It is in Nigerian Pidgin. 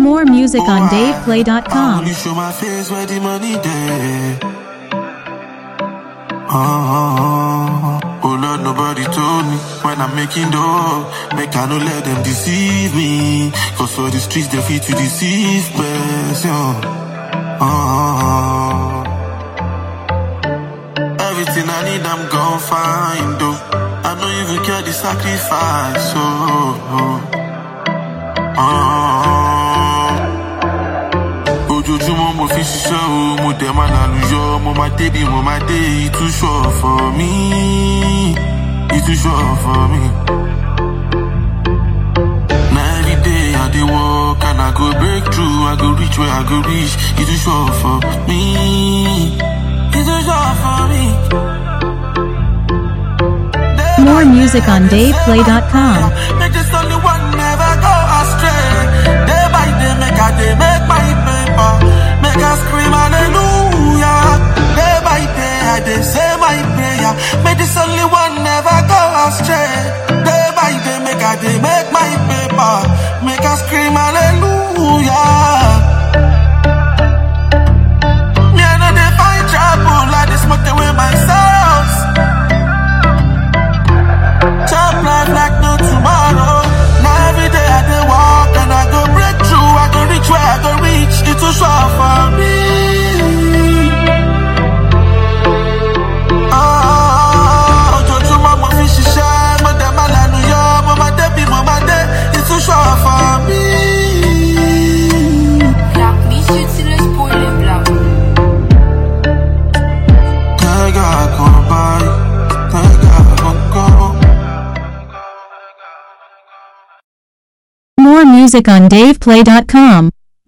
More music on I DavePlay.com. only show my face where the money there. Oh, oh Lord, nobody told me when I'm making dough. Make I no let them deceive me. Cause for the streets they fit to deceive person. Oh, everything I need I'm gon' find though. I know you even care the sacrifice. So, oh, oh. ojoojúmọ́ mo fi ṣiṣẹ́ o mo dẹ̀ máa lálùyọ mo máa débi mo máa dé ìtúṣọ̀ for me ìtúṣọ̀ for me. na everyday i dey work and i go break through i go reach where i go reach ìtúṣọ̀ for me ìtúṣọ̀ for me. More music on DavePlay.com. Make this only one never go astray. Day by day, make I day make my paper. Make I scream hallelujah. Day by day, I day say my prayer. Make this only one never go astray. Day by day, make I day make my paper. Make I scream hallelujah. Me I know they find trouble. I just smoke away my sorrows. Chop life like no tomorrow. Now every day I dey walk and I go break through. I go reach where I go reach. It too short for me. Ah, ojoojúmọ́ mo fi ṣiṣẹ́, mo dẹ̀ máa lànà yọ, mo máa débi mo máa dé. It too short for me. Black me shit till it's spoiling black. Tẹ́gà kan báyìí, tẹ́gà kan kọ́. More music on DavePlay.com.